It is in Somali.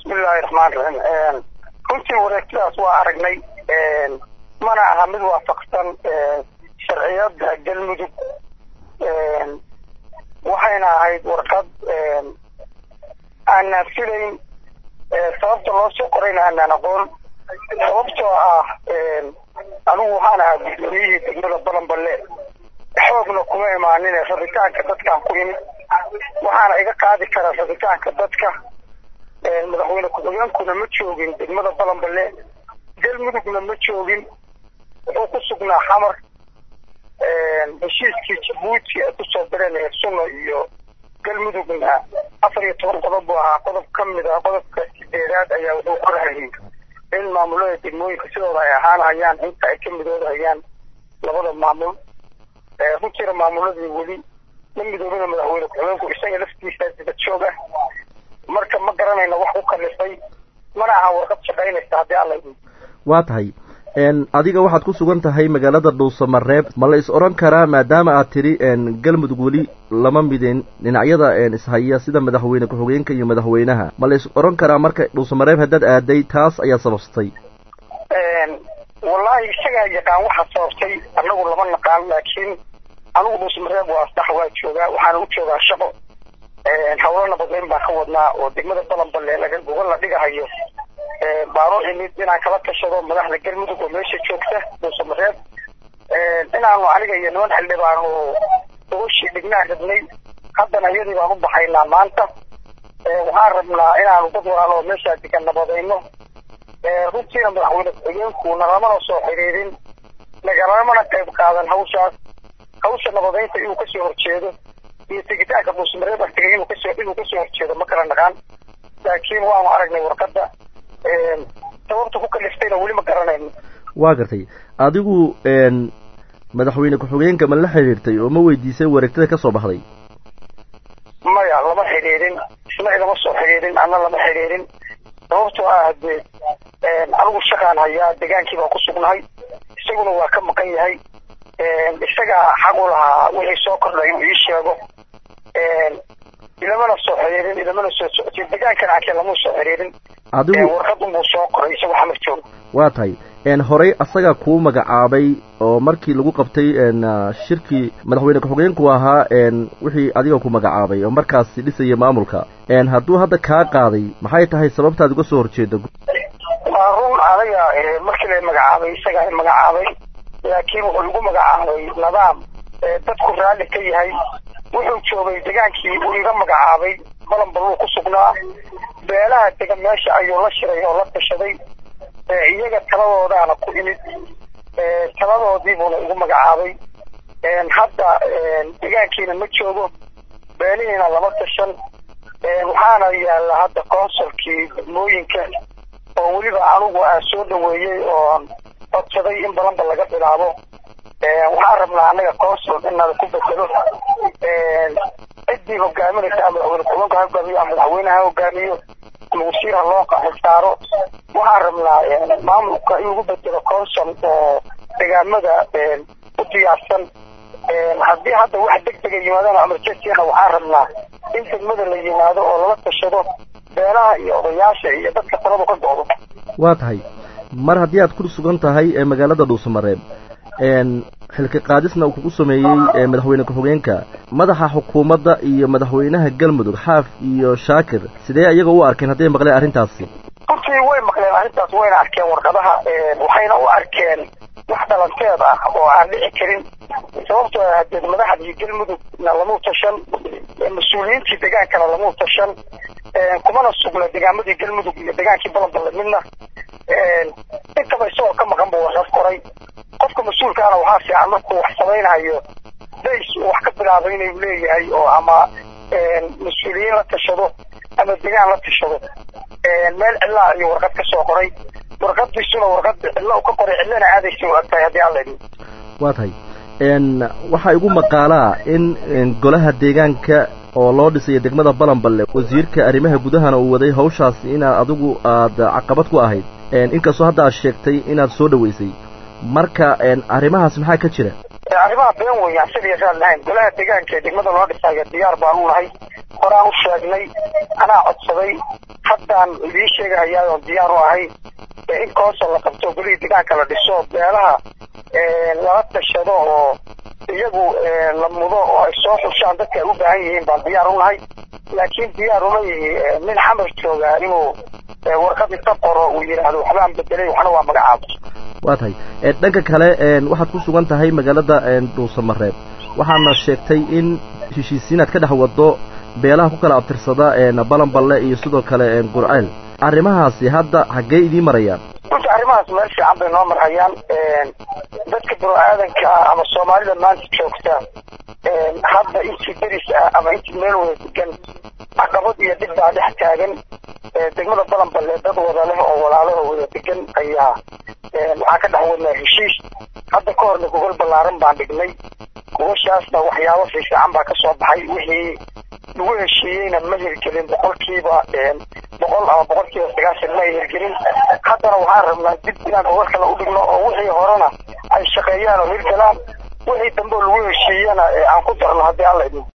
bismillahi raxmaan raxiim runtii wareegtidaas waa aragnay mana aha mid waafaqsan sharciyada galmudug waxayna ahayd warqad aanaan filayn sababta loo soo qorayna aanaan aqoon sababtoo ah anigu waxaan ahaa guddoomiyihii degmada balanballe xoogna kuma imaanin rabitaanka dadkaan ku imid waxaana iga qaadi kara rabitaanka dadka madaxweyne ku-xigeenkuna ma joogin degmada balanballe galmudugna ma joogin wuxuu ku sugnaa xamar heshiiskii jabuuti ay kusoo direen heersuno iyo galmudugna afar iyo toban qodob buu ahaa qodob ka mid ah qodobka sideedaad ayaa wuxuu qorhayay in maamulada degmooyinka sidooda ay ahaanhayaan inta ay ka midoodahayaan labada maamul runtiina maamuladii weli ma midoobina madaxweyne ku-xigeenku isaga laftiisa dibad joog ah marka ma garanayna wax u kalifay mana aha warqad shaqaynaysa haddii alla waa tahay adiga waxaad ku sugan tahay magaalada dhuusamareeb ma la is odhan karaa maadaama aad tidhi galmudug weli lama midin dhinacyada ishaya sida madaxweyne ku-xigeenka iyo madaxweynaha ma la is odhan karaa marka dhuusamareeb haddaad aaday taas ayaa sababtay wallahi isagaa yaqaan waxa sababtay annagu lama naqaan laakiin anigu dhuusamareeb waa asdax waa joogaa waxaana u joogaa shaqo hawlo nabadeyn baan ka wadnaa oo degmada balanballe laga gogol la dhigahayo baaro imid inaan kala tashado madaxda galmudug oo meesha joogta dhuusamareeb inaanu aniga iyo niman xildhibaan oo gogashii dhignaa rabnay haddana iyadii baan u baxaynaa maanta waxaan rabnaa inaanu dad walaalo oo meeshaa degan nabadayno runtiina madaxweyne ku-xigeenku nalamana soo xiriirin nagalamana qayb qaadan hawshaas hawsha nabadaynta inuu kasoo horjeedo iyo tegitaanka dhuusamareeb artigay inuu kasoo inuu kasoo horjeedo ma kala naqaan laakiin waanu aragnay warqadda sababta ku kaliftayna weli ma garanayno waa gartay adigu madaxweyne ku-xigeenka ma la xidhiirtay oo ma weydiisay wareegtada ka soo baxday maya lama xidhiirin isna igama soo xidhiirin anna lama xidhiirin sababtoo ah hadee anigu shaqaan hayaa degaankii baan ku sugnahay isaguna waa ka maqan yahay isagaa xaq u lahaa wixii soo kordhay inuu ii sheego ilamana soo xiriirin ilamana soo socotay degaankan arkeen lama soo xiriirin adigu warqad unbuu soo qoray isagu xamar joogo waa tahay horey asaga kuu magacaabay oo markii lagu qabtay shirkii madaxweyne ku-xigeenku ahaa wixii adiga ku magacaabay oo markaasi dhisaya maamulka hadduu hadda kaa qaaday maxay tahay sababtaad uga soo horjeeda waa run aniga markii la magacaabay isagaa magacaabay laakiin wuxuu igu magacaabay nidaam dadku raalli ka yahay wuxuu joogay degaankii uu iga magacaabay balanbaluu ku sugnaa beelaha degan meesha ayuu la shiray oo la tashaday iyaga taladoodaana ku imid taladoodiibuuna igu magacaabay hadda degaankiina ma joogo beelihiina lama tashan waxaana yaalla hadda consulkii degmooyinka oo weliba anigu aan soo dhaweeyey oon codsaday in balanba laga bilaabo waxaan rabnaa annaga consul inala ku bedelo ciddii hogaaminaysa madaxweyne ku-xigeenka ha hogaamiyo ama madaxweyneha ha hogaamiyo wasiir ha loo xisaaro waxaan rabnaa maamulka in lagu bedelo consul oo degaamada u diyaarsan haddii hadda wax deg dega yimaadana emergencyna waxaan rabnaa in degmada la yimaado oo lala tashado beelaha iyo odayaasha iyo dadka taladu ka go-do waa tahay mar haddii aad ku sugan tahay ee magaalada dhuusamareeb xilka qaadisna uu kugu sameeyey madaxweyne ku-xigeenka madaxa xukuumadda iyo madaxweynaha galmudug xaaf iyo shaakir sidee iyaga u arkeen hadday maqleen arrintaasi runtii way maqleen arrintaas wayna arkeen warqadaha waxayna u arkeen wax dhalanteed ah oo aan dhici karin sababtoo ah hadee madaxdii galmudugna lamuu tashan mas-uuliyiintii degaankana lamuu tashan kumana sugna degaamadii galmudug iyo degaankii balanballe midna intaba isagoo ka maqan buu warqad qoray qofka mas-uulkaana waxaa fiican markuu wax samaynayo days uu wax ka bilaabay inuu leeyahay oo ama mas-uuliyiin la tashado ama degaan la tashado meel cidlaa ayuu warqad ka soo qoray warqadiisuna warqad cidlo ka qoray cidlana aadaysa u agtahay haddii alla idin waa tahay waxaa igu maqaalaa in golaha deegaanka oo loo dhisayo degmada balanballe wasiirka arrimaha gudahana uu waday hawshaasi inaad adigu aada caqabad ku ahayd inkastoo hadda aad sheegtay inaad soo dhaweysay marka arrimahaas maxaa ka jira arrimaha been weeyaan sidii raad lahayn golaha deegaanka ee degmada loo dhisayo diyaar baanu nahay horaan u sheegnay anaa codsaday haddaan idiin sheegahayaa oon diyaar u ahay in koosa la qabto golihii deegaanka la dhiso beelaha lala tashado oo iyagu la mudo oo ay soo xushaan dadka ay u baahan yihiin baan diyaar u nahay laakiin diyaar uma yihi nin xamar joogaa inuu warqad inta qoro uu yidhaahdo waxbaan bedelay waxna waa magacaabo waa tahay dhanka kale waxaad ku sugan tahay magaalada dhuusamareeb waxaana sheegtay in heshiisiinaad ka dhex wado beelaha ku kala abtirsada balanballe iyo sidoo kale qurceel arrimahaasi hadda xaggee idiin marayaan runta arrimahaas meel fiican bay noo marhayaan dadka bini-aadanka ah ama soomaalida maanta joogta hadda intii deris ah ama intii meel wada degan caqabad iyo dhib baa dhex taagan degmada balanballe dad wada leh oo walaalaho wada degan ayaa waxaa ka dhex wadnaa heshiis hadda ka horna gogol ballaaran baan dhignay gogoshaasna waxyaabo fiifiican baa kasoo baxay wixii lagu heshiiyeyna ma hirgelin boqolkiiba boqol ama boqolkiiba sagaashan ma ay hirgelin haddana waxaan rabnaa dib inaan gogol kale u dhigno oo wixii horena ay shaqeeyaan oo hirgalaan wixii dambe lagu heshiiyana aan ku darno haddii alla idin